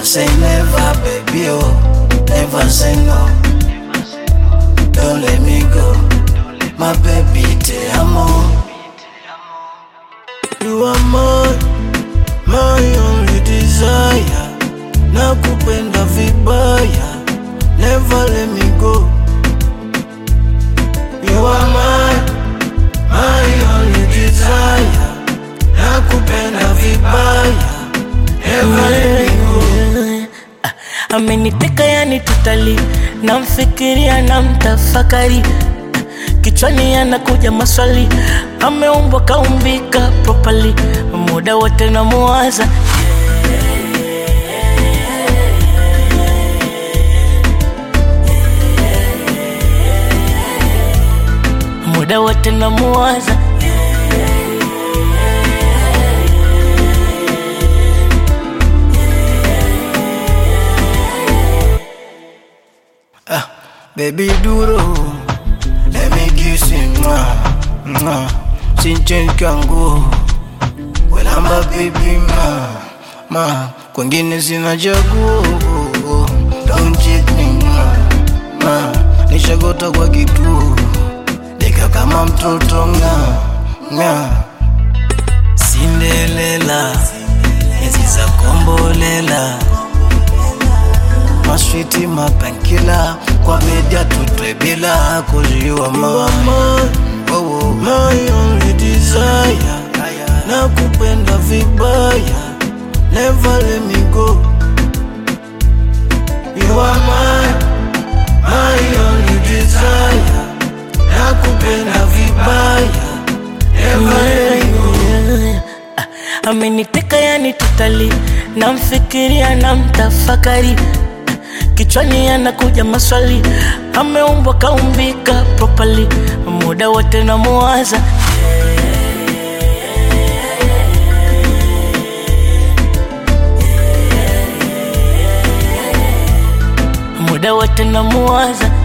say never, baby, oh, never say no. Don't let me go, my baby, te amo. You are my, my only desire. Nakupenda vibaya, never let me go. You are my, my only desire. Nakupenda vibaya, never let me go. ameniteka yani tutali namfikiria na mtafakari kichwani anakuja maswali ameumbwa kaumbika propali muda wote namuwaza muda wote namuwaza Ah, baby duro, let me kiss you, mwah, mwah. Sinchen kangu, welamba baby ma, ma. Kwengine sina chaguo, don't cheat me ma, ma. Nishagota kwa kituo, deka kama mtoto nga, nga. Cinderella, enzi za kombolela maswiti mapankila kwa media tutwe bila kuziwa my, oh, my only desire na kupenda vibaya never let me go you are my, my only desire na kupenda vibaya never let me go ameniteka yani tutali namfikiria na mtafakari kichwani anakuja maswali ameumbwa kaumbika propali muda wote namuwaza muda wote namuwaza